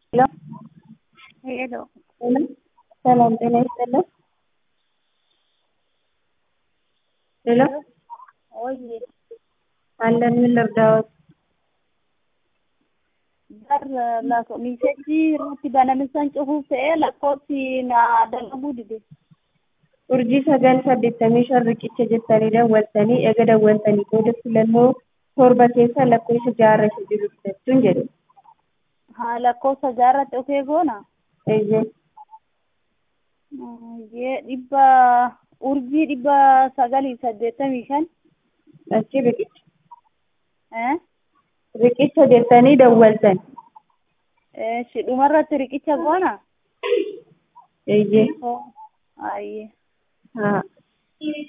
ሄሎ ሰላም ጤና ይስጥልን። ሄሎ Oye, አለን ምን ልርዳዎት? bar la misejji irratti banamisan cufuuf ta'ee lakkoofsi na dalaguu dide. urjii sagal saddeettamii shan riqicha jettanii dawwaltanii eega dawwaltanii booda filannoo torba keessa lakkoofsa jaarra isa jiru jechuun jedhu. Haa lakkoofsa jaarratti dhufee goona. Eeyyee Yee dhibba urjii dhibba sagalii saddeettamii shan. achi riqicha Eh? riqicha jettanii dawwaltan. Shi dhumarratti riqicha goona. Eeyyee Ayyee. haa.